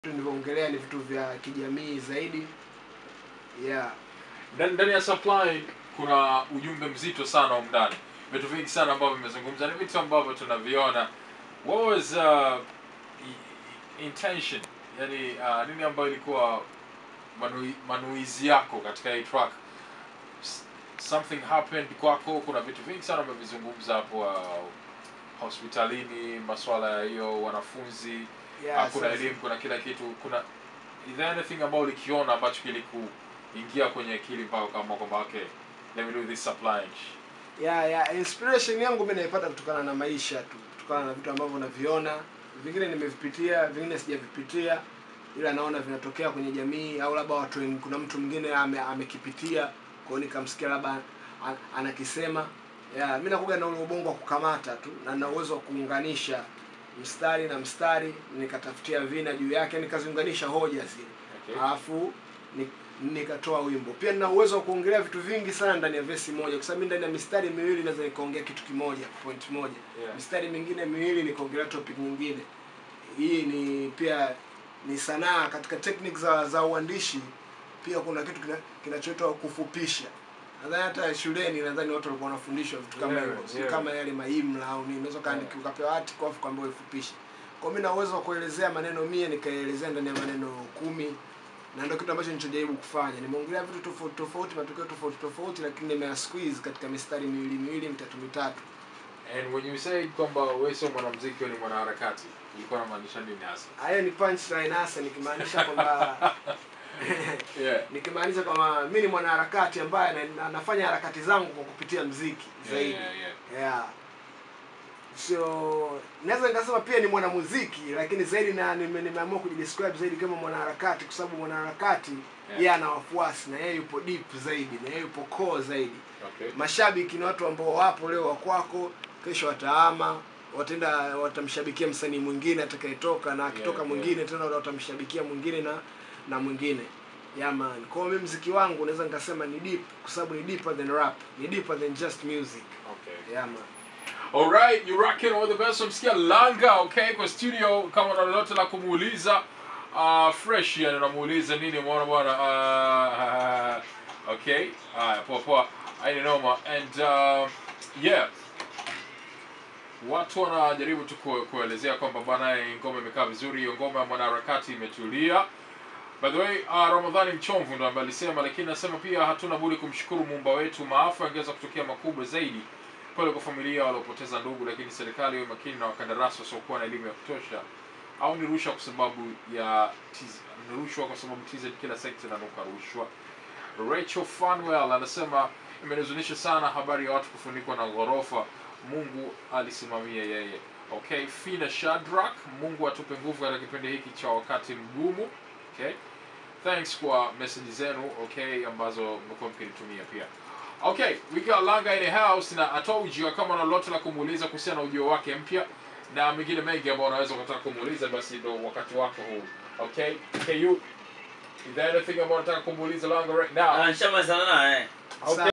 nilivyoongelea ni vitu vya kijamii zaidi yeah ndani ndani ya supply kuna ujumbe mzito sana humu ndani vitu vingi sana ambavyo vimezungumza ni vitu ambavyo tunaviona what was uh, i- intention yani uh, nini ambayo ilikuwa manui, manuizi yako katika hii track S- something happened kwako kuna vitu vingi sana umevizungumza hapo uh, hospitalini maswala ya hiyo wanafunzi yeah Ah, kuna sasa- elimu kuna kila kitu kuna is there anything ambayo ulikiona ambacho kilikuingia kwenye akili mpaka kama kwamba okay let me do this supply yeah, yeah. inspiration yangu mimi naipata kutokana na maisha tu kutokana na vitu ambavyo naviona vingine nimevipitia vingine sijavipitia ila naona vinatokea kwenye jamii au labda watu wengi kuna mtu mwingine ame, amekipitia kwa hiyo nikamsikia labda an- anakisema yeah, mi nakuga na ule ubongo wa kukamata tu na na uwezo wa kuunganisha mstari na mstari nikatafutia vina juu yake nikaziunganisha hoja zile okay. alafu ni, nikatoa wimbo pia nina uwezo wa kuongelea vitu vingi sana ndani ya vesi moja kwa sababu mimi ndani ya mistari miwili naweza nikaongea kitu kimoja point moja Yeah. mistari mingine miwili nikaongelea topic nyingine hii ni pia ni sanaa katika technique za za uandishi pia kuna kitu kina- kinachoitwa kufupisha nadhani hata shuleni nadhani watu walikuwa wanafundishwa vitu kama Yeah, hivyo sio yeah. kama yale maimla au nini unaweza kaandika ukapewa hati kwa kwamba uifupishe kwa mimi na uwezo wa kuelezea maneno mia nikaelezea ndani ya maneno kumi na ndio kitu ambacho nilichojaribu kufanya nimeongelea vitu tofauti tofauti matukio tofauti tofauti lakini nimeya squeeze katika mistari miwili miwili mitatu mitatu and when you say kwamba wewe sio mwanamuziki wewe ni mwanaharakati ilikuwa inamaanisha nini hasa hayo ni punchline hasa nikimaanisha kwamba yeah nikimaanisha kwamba mi ni mwanaharakati ambaye na, na, nafanya harakati zangu kwa kupitia mziki yeah, zaidi yeah, yeah. yeah. so naweza nikasema pia ni mwanamuziki lakini zaidi na nime- nimeamua kujidescribe zaidi kama mwanaharakati kwa sababu mwanaharakati Yeah. yeye ana wafuasi na yeye yupo deep zaidi na yeye yupo core zaidi okay mashabiki ni watu ambao wapo leo wakwako kesho wataama wataenda watamshabikia msanii mwingine atakayetoka na akitoka Yeah, mwingine tena watamshabikia mwingine na na mwingine yaman kwao mi mziki wangu naweza nikasema ni deep kwa sababu ni deeper than rap ni deeper than just music okay yaman Alright, you rocking all the best. Msikia Langa, okay, kwa studio kama una lolote la kumuuliza uh, fresh yani unamuuliza nini umeona bwana uh, okay. Haya, poa poa. Haina noma and uh, yeah. Watu wanajaribu tu ku- kuelezea kwamba bwana hii ngoma imekaa vizuri, hiyo ngoma ya mwanaharakati imetulia. By the way, uh, Ramadhani Mchomvu ndo ambaye alisema, lakini nasema pia hatuna budi kumshukuru muumba wetu. Maafa yangeweza kutokea makubwa zaidi pale kwa familia waliopoteza ndugu, lakini serikali iwe makini na wakandarasi wasiokuwa na elimu ya kutosha, au ni rushwa kwa sababu ya TZ, ni rushwa kwa sababu TZ kila sekta inanuka rushwa. Rachel Fanwell anasema imenihuzunisha sana habari ya watu kufunikwa na ghorofa. Mungu alisimamia yeye. Okay, Fina Shadrack, Mungu atupe nguvu katika kipindi hiki cha wakati mgumu. Okay, thanks kwa message zenu okay, ambazo mmekuwa mkinitumia pia. Okay, we got Langa in the house na atoa ujio kama una lolote la kumuuliza kuhusiana na ujio wake mpya na mengine mengi ambayo unaweza ukataka kumuuliza, basi ndo wakati wako huu. Okay, KU, is there anything ambayo unataka kumuuliza Langa right now? Ah, nishamalizana naye Okay.